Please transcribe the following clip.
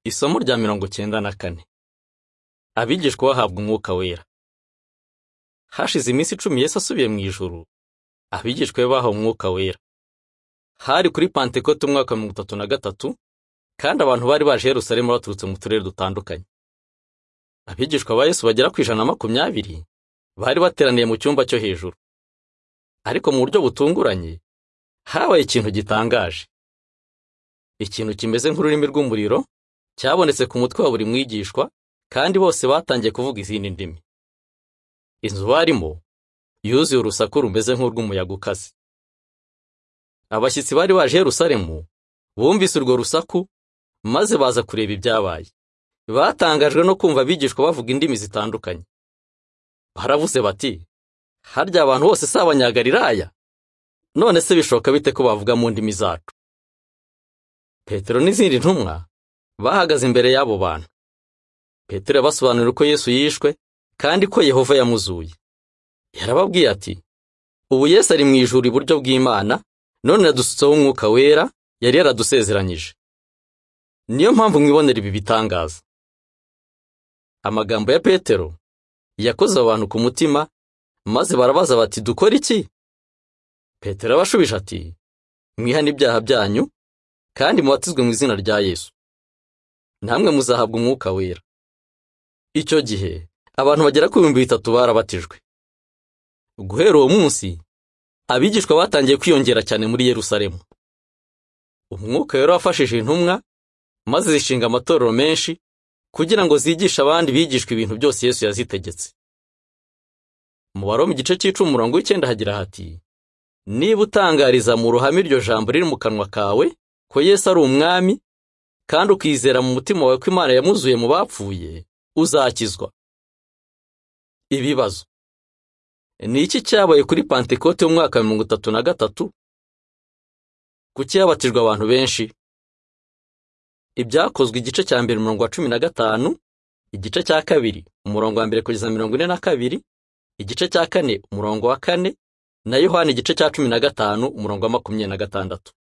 Isomo rya mirongo cyenda na kane. Abigishwa bahabwa umwuka wera. Hashize iminsi icumi Yesu asubiye mu ijuru, abigishwa be bahawe umwuka wera. Hari kuri Pantekote umwaka wa mirongo itatu na gatatu, kandi abantu bari baje i Yerusalemu baturutse mu turere dutandukanye. Abigishwa ba Yesu bagera ku ijana na makumyabiri, bari bateraniye mu cyumba cyo hejuru. Ariko mu buryo butunguranye, habaye ikintu gitangaje. Ikintu kimeze nk'ururimi rw'umuriro, cyabonetse ku mutwe wa buri mwigishwa, kandi bose batangiye kuvuga izindi ndimi. Inzu barimo yuzuye urusaku rumeze nk'urw'umuyaga ukaze. Abashyitsi bari baje i Yerusalemu bumvise urwo rusaku maze baza kureba ibyabaye. Batangajwe no kumva abigishwa bavuga indimi zitandukanye. Baravuze bati, harya abantu bose si abanyagalilaya? None se bishoboka bite ko bavuga mu ndimi zacu? Petero n'izindi ntumwa bahagaze imbere y'abo bantu. Petero yabasobanurira uko Yesu yishwe kandi ko Yehova yamuzuye. Yarababwiye ati, ubu Yesu ari mu ijuru iburyo bw'Imana, none yadusutseho umwuka wera yari yaradusezeranyije. Niyo mpamvu mwibonera ibi bitangaza. Amagambo ya Petero yakoze abantu ku mutima, maze barabaza bati dukora iki? Petero abashubije ati, mwihane ibyaha byanyu, kandi mubatizwe mu izina rya Yesu. Namwe muzahabwa umwuka wera. Icyo gihe, abantu bagera ku bihumbi bitatu barabatijwe. Guhera uwo munsi, abigishwa batangiye kwiyongera cyane muri Yerusalemu. Umwuka rero wafashije intumwa, maze zishinga amatorero menshi, kugira ngo zigishe abandi bigishwa ibintu byose Yesu yazitegetse. Mu Baroma igice cy'icumi umurongo w'icyenda hagira hati, niba utangariza mu ruhame iryo jambo riri mu kanwa kawe, ko Yesu ari umwami, kandi ukizera mu mutima wawe ko Imana yamuzuye mu bapfuye, uzakizwa. Ibibazo. Ni iki cyabaye kuri Pantekote y'umwaka wa mirongo itatu na gatatu? Kuki yabatijwe abantu benshi? Ibyakozwe igice cya mbere umurongo wa cumi na gatanu, igice cya kabiri umurongo wa mbere kugeza mirongo ine na kabiri, igice cya kane umurongo wa kane, na Yohana igice cya cumi na gatanu umurongo wa makumyabiri na gatandatu.